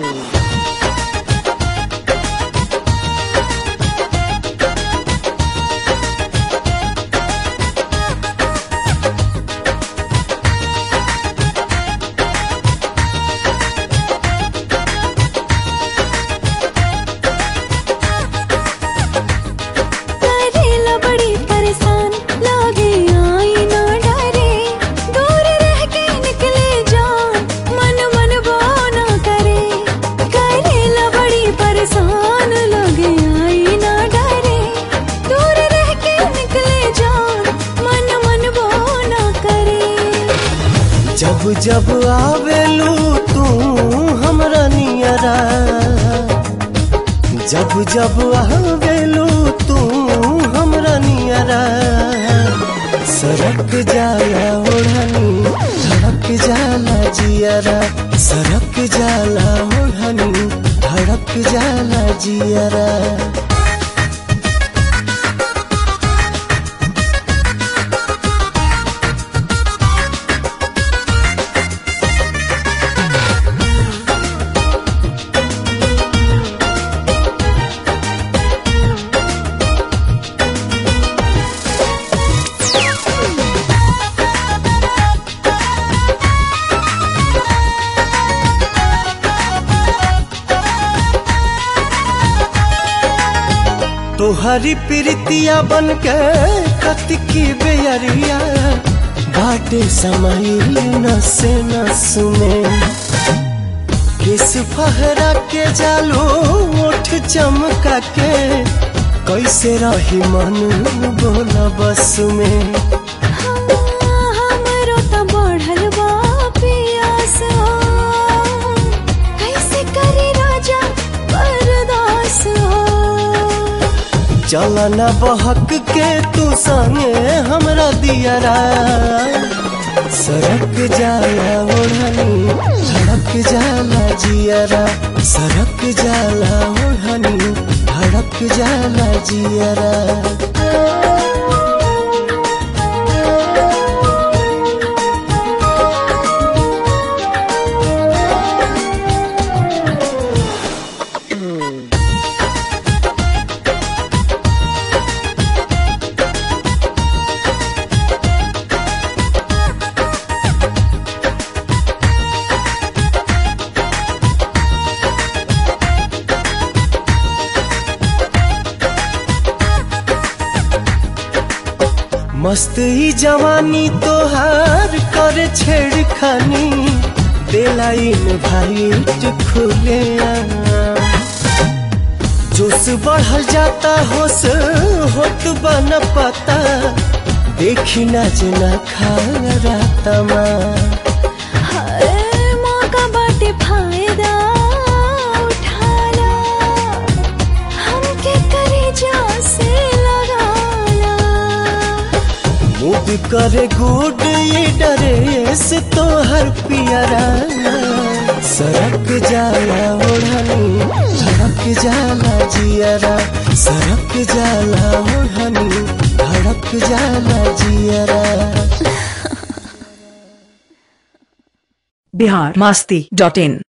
करेला बड़ी परेशान लागे आई ना डरे दूर रह के निकले जान मन मन वो ना करे करेला बड़ी परेशान लागे आई ना डरे दूर रह के निकले जान मन मन वो ना करे जब जब आवेलू तू हमरा नियरा जब जब आवेलू तू हमरा नियरा सरक जाला ओढ़नी धड़क जाला जियरा सरक जाला ओढ़नी धड़क जाला जियरा तोहरी प्रीतिया बन के कतिकी बेयरिया बाटे समाइल नसे नस में किस फहरा के जालो ओठ चमका के कैसे रही मन बोला बस में हमरो त बढ़ल बा पियास हो कैसे करे राजा बर्दास हो चलना बहक के तू संगे हमरा दियरा सरक जाला ओढ़नी धड़क जाला जियरा सरक जाला ओढ़नी धड़क जाला जियरा मस्त ही जवानी तोहार कर छेड़खानी बेलाइन भाईट खुले जोश बढ़ल जाता होश होत बन पता देखी ना जना खा राता माँ हर मौका बाटे फायदा उठाला हमके करेजा से लगाला मूड करे गुड ये डरे से तो हर पियरा सरक जाला ओढ़नी धड़क जाला जियरा सरक जाला ओढ़नी धड़क जाला जियरा बिहार मास्ती डॉट इन